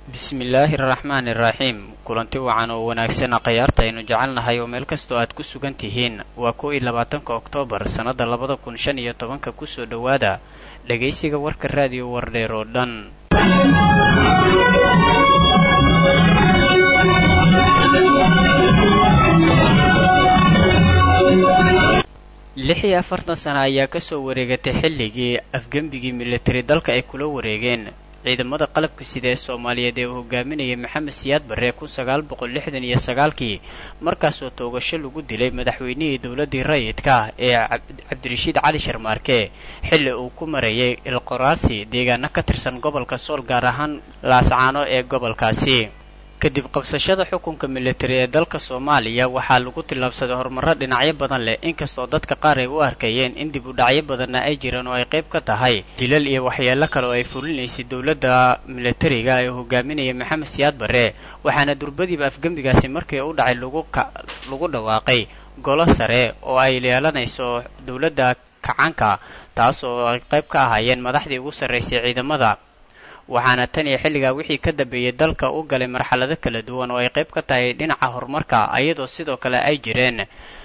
bismillaahi araxmaani iraxiim kulanti wacan oo wanaagsan khayaarta aynu jecelnahay oo meel kastoo aad ku sugan tihiin waa kow iyo labaatanka oktoobar sannadda labada kun shan iyo tobanka kusoo dhowaada dhegaysiga warka raadiyo wardheer oo dhan lix iyo afartan sana ayaa kasoo wareegatay xilligii afgembigii militari dalka ay kula wareegeen ciidamada qalabka sida ee soomaaliyeed ee uu hogaaminayay maxamed siyaad barre kun sagaal boqol lixdan iyo sagaalkii markaasoo toogasho lagu dilay madaxweynihii dowladdii rayidka ee cabdirashiid cali sharmaarke xilli uu ku marayay ilqoraarsi deegaano ka tirsan gobolka sool gaar ahaan laascaano ee gobolkaasi kadib qabsashada xukunka militari ee dalka soomaaliya waxaa lagu tillaabsaday horumarro dhinacyo badan leh inkastoo dadka qaar ay u arkayeen in dib u dhacyo badanna ay jiraan oo ay qayb ka tahay dilal iyo waxyeelo kale oo ay fulinaysay dowladda militariga ee hogaaminaya maxamed siyaad barre waxaana durbadiiba afgembigaasi markii u dhacay lagu dhawaaqay golo sare oo ay yeelanayso dowladda kacanka taas oo ay qayb ka ahaayeen madaxdii ugu sarraysay ciidamada waxaana tan iyo xilligaa wixii ka dambeeyey dalka u galay marxalado kala duwan oo ay qayb ka tahay dhinaca horumarka iyadoo sidoo kale ay jireen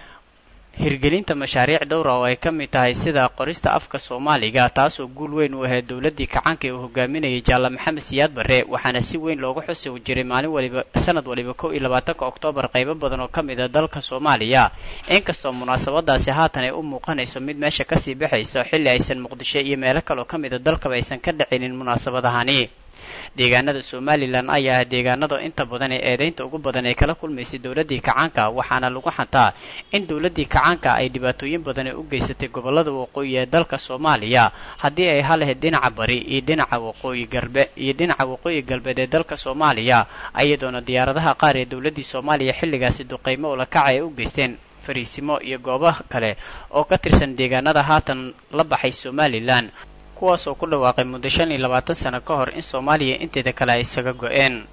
hirgelinta mashaariic dhowra oo ay ka mid tahay sida qorista afka soomaaliga taasoo guul weyn u ahayd dowladdii kacaanka ee uu hogaaminayay jaalla maxamed siyaad barre waxaana si weyn looga xusi jiray maalin waliba sanad waliba kow iyo labaatanka oktoobar qaybo badan oo ka mid a dalka soomaaliya inkastoo munaasabadaasi haatan ay u muuqanayso mid meesha kasii baxayso xilli aysan muqdisho iyo meelo kaleoo ka mid a dalkaba aysan ka dhacinin munaasabadahani deegaanada somalilan ayaa ah deegaanada inta badan ee eedaynta ugu badan ay kala kulmaysay dowladdii kacaanka waxaana lagu xantaa in dowladdii kacaanka ay dhibaatooyin badan ee u geysatay gobolada waqooyi ee dalka soomaaliya haddii ay halahayd dhinaca bari iyo dhinaca waqooyi galbe iyo dhinaca waqooyi galbeed ee dalka soomaaliya iyadoona diyaaradaha qaar ee dowladdii soomaaliya xilligaasi duqaymo ulakaca ay u geysteen fariisimo iyo goobaha kale oo ka tirsan deegaanada haatan la baxay somalilan kuwaas oo ku dhawaaqay muddo shan iyo labaatan sano ka hor in soomaaliya inteeda kale ay isaga go-een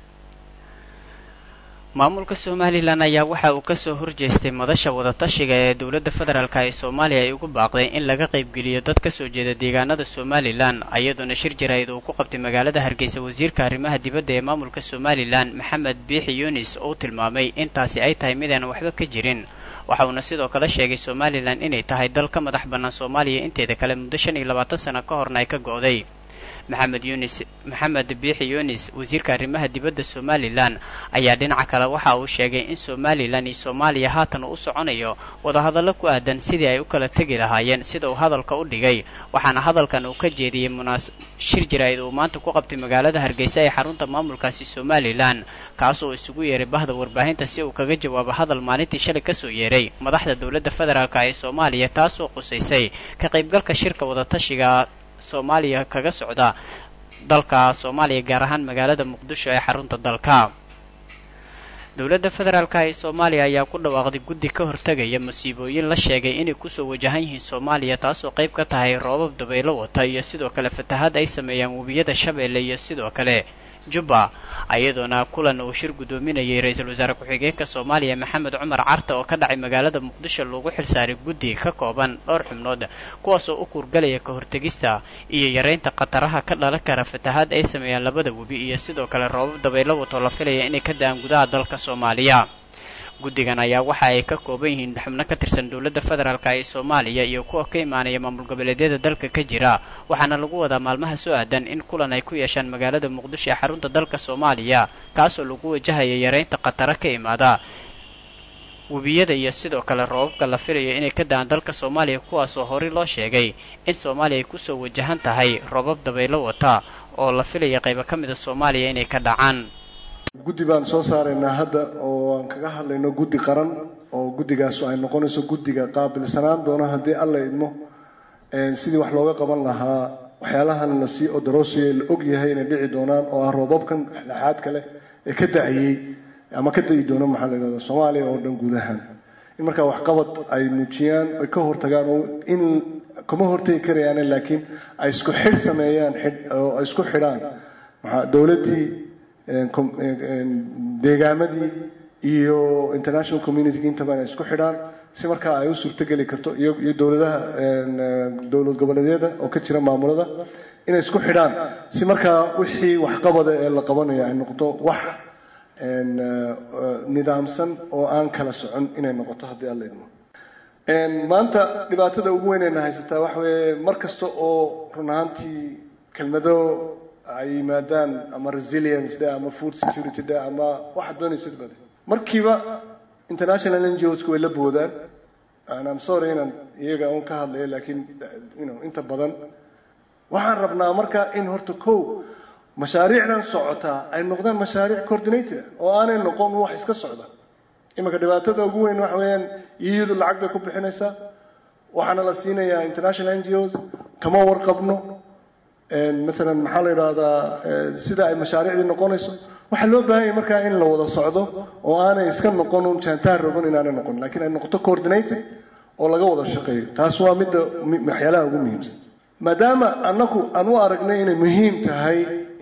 maamulka somalilan ayaa waxa uu kasoo horjeestay madasha wadatashiga ee dowladda federaalk ee soomaaliya ay ugu baaqday in laga qaybgeliyo dad kasoo jeeda deegaanada somalilan iyadoona shir jaraa'id uu ku qabtay magaalada hargeysa wasiirka arrimaha dibadda ee maamulka somalilan maxamed biixi yunis oo tilmaamay intaasi ay tahay midaan waxba ka jirin waxa uuna sidoo kale sheegay somalilan inay tahay dal ka madax bannaan soomaaliya inteeda kale muddo shan iyo labaatan sano ka horna ay ka go-day maxamed yunis maxamed biixi yunis wasiirka arrimaha dibadda somalilan ayaa dhinaca kale waxa uu sheegay in somalilan iyo soomaaliya haatan uu u soconayo wadahadallo ku aadan sidii ay u kala tegi lahaayeen sida uu hadalka u dhigay waxaana hadalkan uu ka jeediyey munaas shir jaraa'id uu maanta ku qabtay magaalada hargeysa ee xarunta maamulkaasi somalilan kaasoo isugu yeeray bahda warbaahinta si uu kaga jawaabo hadal maalintii shalay kasoo yeeray madaxda dowladda federaalk ee soomaaliya taasoo qusaysay ka qaybgalka shirka wadatashiga soomaaliya kaga socda dalka soomaaliya gaar ahaan magaalada muqdisho ee xarunta dalka dowladda federaalk ee soomaaliya ayaa ku dhawaaqday guddi ka hortegaya masiibooyin la sheegay inay kusoo wajahan yihiin soomaaliya taasoo qayb ka tahay roobab dabaylo wata iyo sidoo kale fatahaad ay sameeyaan webiyada shabeelle iyo sidoo kale jubba iyadoona kulan uu shir guddoominayay ra-iisul wasaare ku-xigeenka soomaaliya maxamed cumar carta oo ka dhacay magaalada muqdisho loogu xilsaaray guddi ka kooban dhowr xubnood kuwaasoo u kuurgalaya ka hortegista iyo yareynta khataraha ka dhalan kara fatahaad ay sameeyaan labada webi iyo sidoo kale roobab dabaylo wato la filaya inay ka da-aan gudaha dalka soomaaliya guddigan ayaa waxa ay ka kooban yihiin xubno ka tirsan dowladda federaalk ee soomaaliya iyo kuwa ka imaanaya maamul goboleedyada dalka ka jira waxaana lagu wadaa maalmaha soo aadan in kulan ay ku yeeshaan magaalada muqdisho ee xarunta dalka soomaaliya kaasoo lagu wajahaya yareynta khataro ka imaada webiyada iyo sidoo kale roobabka la filayo inay ka da-aan dalka soomaaliya kuwaasoo horey loo sheegay in soomaaliya ay kusoo wajahan tahay roobab dabaylo wata oo la filaya qaybo ka mida soomaaliya inay ka dhacaan guddi baan soo saaraynaa hadda oo aan kaga hadlayno guddi qaran oo guddigaas ay noqonayso guddiga qaabilsanaan doona haddii alla idmo sidii wax looga qaban lahaa waxyaalahan la sii odaroosiye la og yahay inay dhici doonaan oo ah roobabkan dhexdhexaadka leh ee ka da-ayey ama ka da-i doona maxaa la yidhahda soomaaliya oo dhan guud ahaan in markaa waxqabad ay muujiyaan ay ka hortagaan oo in kuma hortegi karayaane laakiin ay isku xidh sameeyaan oo ay isku xidhaan maxaa dowladdii deegaamadii iyo international community intaba inay isku xidhaan si markaa ay u suurtogeli karto iyo iyo dowladaha dowlad goboleedyada oo ka jira maamulada inay isku xidhaan si markaa wixii waxqabada ee la qabanayo ay noqoto wax nidaamsan oo aan kala socon inay noqoto haddii alla idmo maanta dhibaatada ugu weynayna haysataa waxa weeye mar kasta oo run ahaantii kelmado ay yimaadaan ama resilience dhe ama food security dhe ama waxaad doonaysid bade markiiba international n g osku way la boodaan am sorry inaan iyaga un ka hadlayo laakiin you inta badan waxaan rabnaa marka in horta kow mashaariicdan socotaa ay noqdaan mashaariic coordinated oo aanay noqon wax iska socda iminka dhibaatada ugu weyn waxa weeyaan iyadu lacag bay ku bixinaysaa waxaana la siinayaa international n g os kama warqabno maalan maxaa la yidhaahdaa sida ay mashaariicdii noqonayso waxaa loo baahan yahay markaa in la wada socdo oo aanay iska noqon un jaantaar rogan inaanay noqon lakiin ay noqoto coordinated oo laga wada shaqeeyo taas waa midda waxyaalaha ugu muhiimsan maadaama annaku aan u aragnay inay muhiim tahay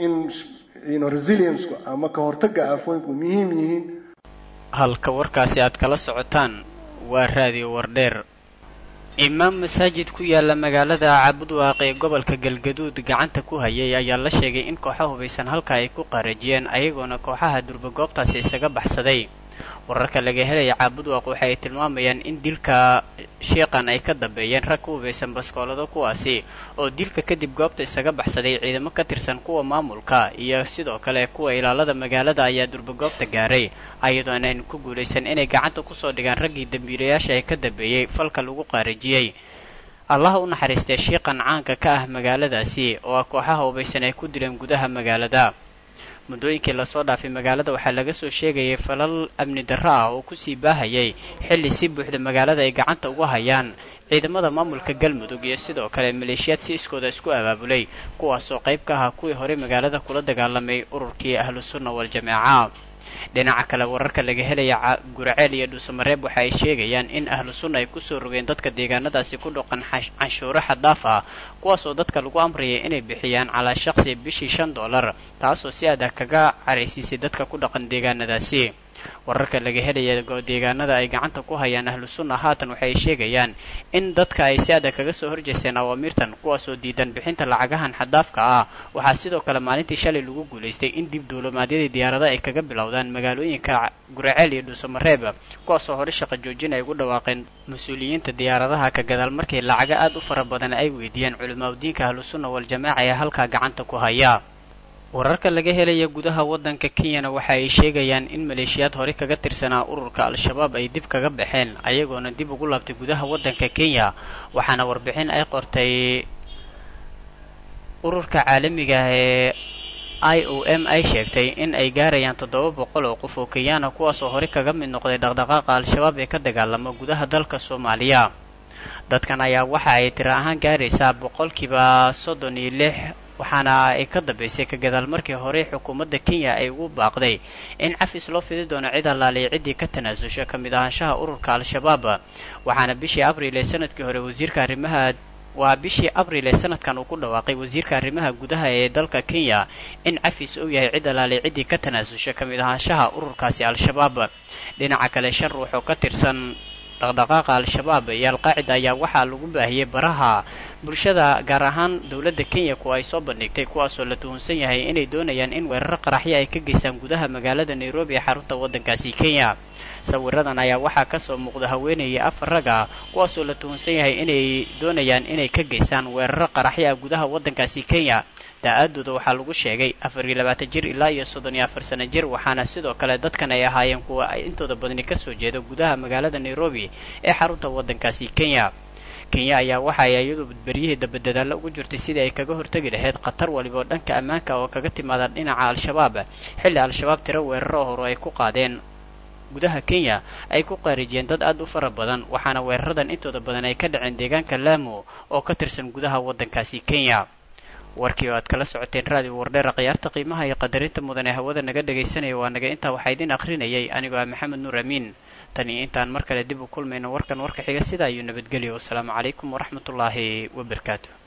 in resilienceku ama ka hortagga aafooyinku muhiim yihiin halka warkaasi aad kala socotaan waa raadiyo wardheer imaam masaajid ku yaala magaalada caabudwaaq ee gobolka galgaduud gacanta ku hayay ayaa la sheegay in kooxa hubaysan halka ay ku qaarajiyeen ayagoona kooxaha durba goobtaasi isaga baxsaday wararka laga helaya caabudwaaq waxa ay tilmaamayaan in dilka shiiqan ay ka dambeeyeen rag ku hubaysan baskoolado kuwaasi oo dilka kadib goobta isaga baxsaday ciidamo ka tirsan kuwa maamulka iyo sidoo kale kuwa ilaalada magaalada ayaa durba goobta gaaray ayadoo inaynu ku guulaysan inay gacanta kusoo dhigaan raggii dambiilayaasha ee ka dambeeyey falka lagu qaarajiyey allaha u naxariistee shiiqan caanka ka ah magaaladaasi oo ah kooxaha hubaysan ay ku dileen gudaha magaalada muddooyinkii lasoo dhaafay magaalada waxaa laga soo sheegayay falal amni darro ah oo kusii baahayay xilli si buuxda magaalada ay gacanta uga hayaan ciidamada maamulka galmudug iyo sidoo kale maleeshiyaad si iskooda isku abaabulay kuwaasoo qayb ka ahaa kuwii horey magaalada kula dagaalamay ururkii ahlusunna wal-jamaaca dhinaca kale wararka laga helaya guraceel iyo dhuusamareeb waxa ay sheegayaan in ahlu sunna ay kusoo rogeen dadka deegaanadaasi ku dhaqan canshuuro xaddaaf ah kuwaasoo dadka lagu amrayay inay bixiyaan calaa shaqsi bishii shan dollar taasoo si adag kaga caraysiisay dadka ku dhaqan deegaanadaasi wararka laga helaya deegaanada ay gacanta ku hayaan ahlu sunna haatan waxay sheegayaan in dadka ay si adag kaga soo horjeesteen awaamirtan kuwaasoo diidan bixinta lacagahan xadaafka ah waxaa sidoo kale maalintii shalay lagu guulaystay in dib duulimaadyadii diyaarada ay kaga bilowdaan magaalooyinka guraceel iyo dhuusamareeb kuwaasoo hore shaqa joojin ay ugu dhawaaqeen mas-uuliyiinta diyaaradaha ka gadaal markii lacago aad u fara badan ay weydiiyeen culimaadudiinka ahlu sunna wal-jamaaca ee halkaa gacanta ku haya wararka laga helaya gudaha waddanka kenyana waxa ay sheegayaan in maleeshiyaad hore kaga tirsanaa ururka al-shabaab ay dib kaga baxeen ayagoona dib ugu laabtay gudaha waddanka kenya waxaana warbixin ay qortay ururka caalamiga ah ee i o m ay sheegtay in ay gaarayaan toddoba boqol oo qof oo kenyaana kuwaasoo hore kaga mid noqday dhaqdhaqaaqa al-shabaab ee ka dagaalama gudaha dalka soomaaliya dadkan ayaa waxa ay tiro ahaan gaaraysaa boqolkiiba soddon iyo lix waxaana ay ka dambaysay ka gadaal markii hore xukuumadda kenya ay ugu baaqday in cafis loo fidi doono cid allaaliya ciddii ka tanaasusha ka mid ahaanshaha ururka al-shabaab waxaana bishii abriil ee sanadkii hore wasiirka arrimaha waa bishii abriil ee sanadkan uu ku dhawaaqay wasiirka arrimaha gudaha ee dalka kenya in cafis uu yahay cid allaaliya ciddii ka tanaasusha ka mid ahaanshaha ururkaasi al-shabaab dhinaca kale shan ruux oo ka tirsan dhaqdhaqaaqa al-shabaab iyo al-qaacida ayaa waxaa lagu baahiyey baraha bulshada gaar ahaan dowladda kenya kuwa ay soo bandhigtay kuwaasoo la tuhunsan yahay inay doonayaan in weeraro qaraxyo ay ka geystaan gudaha magaalada nairobi ee xarunta waddankaasi kenya sawiradan ayaa waxaa kasoo muuqda haweenayay afar rag ah kuwaasoo la tuhunsan yahay inay doonayaan inay ka geystaan weeraro qaraxyo ah gudaha waddankaasi kenya daa-aadooda waxaa lagu sheegay afar iyo labaatan jir ilaa iyo soddon iyo afar sano jir waxaana sidoo kale dadkan ay ahaayeen kuwa ay intooda badani kasoo jeeda gudaha magaalada nairobi ee xarunta waddankaasi kenya kenya ayaa waxa ay iyadu badbaryihii dabadadaalo ugu jirtay sidii ay kaga hortegi lahayd khatar waliba oo dhanka ammaanka oo kaga timaada dhinaca al-shabaab xilli al-shabaab tiro weeraro hore ay ku qaadeen gudaha kenya ay ku qaarijiyeen dad aad u fara badan waxaana weeraradan intooda badan ay ka dhaceen deegaanka laamo oo ka tirsan gudaha waddankaasi kenya warkii oo aad kala socoteen raadiyo wardheera khiyaarta qiimaha iyo qadarinta mudan ee hawada naga dhagaysanaya waa naga intaa waxaa idin akhrinayay anigoo ah maxamed nuur amiin tan iyo intaan mar kale dib u kulmayno warkan warka xiga sidaa iyo nabadgelyo wasalaamu calaykum waraxmatullaahi wabarakaatu